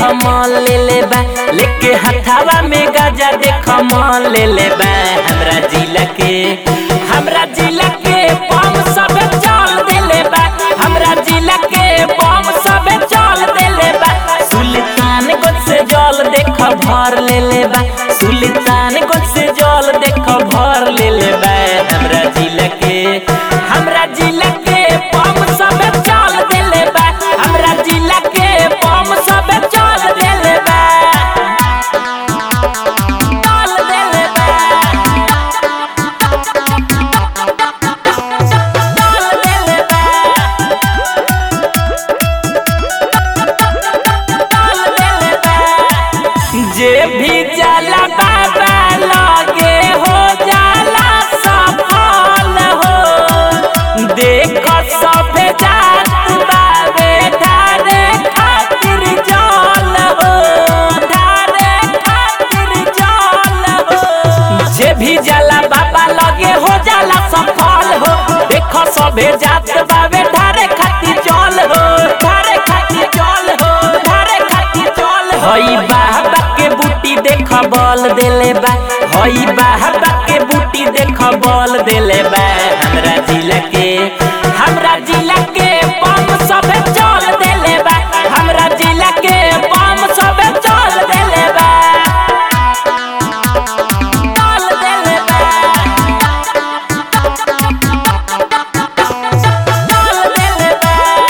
mall ले ले बा लेके हथावा में गाजा देख मॉल ले ले बा हमरा जिला के हमरा जिला के बम सब चल देले बा हमरा जिला के बम सब चल देले बा सुल्तान गोद से जल देख भर ले ले बा सुल्तान गोद से जल देख भर ले ले बा हमरा जिला के हमरा जिला के बम सब चल देले बा हमरा जिला के बम सब चल देले बा चल देले बा चल देले बा चल देले बा जे भी जाला बाबा लगे हो जाला सफल हो देख सभे जात बाबे ढारे खातिर जल हो ढारे खातिर जल हो जे भी जाला बाबा लगे हो जाला सफल हो देख सभे जात बाबे ढारे खातिर जल हो ढारे खातिर जल हो ढारे खातिर जल हो हई बाबा के बूटी देख बल देले बा हई बाबा के बूटी देख बल देले बा हमरा जिला के हमरा जिला के बम सब चल देले बा हमरा जिला के बम सब चल देले बा चल देले बा चल देले बा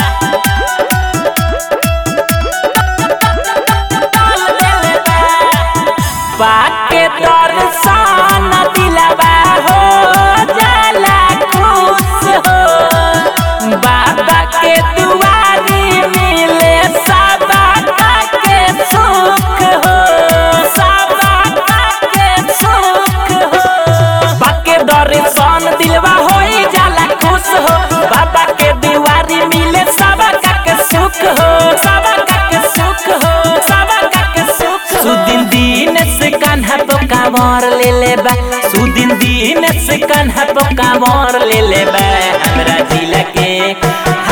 पाके दर्शन दिलवा हो जाला खुश हो बाबा के दुआरी मिले सबा के सुख हो सबा के सुख हो बाके दर्शन दिलवा हो जाला खुश हो बाबा के दुआरी मिले सबा के सुख हो सबा के सुख हो सबा के सुख सुदिन दिन से कान्हा तो कांवर ले ले बा सुदिन दिन से कान्हा तो कांवर ले ले बा हमरा जिला के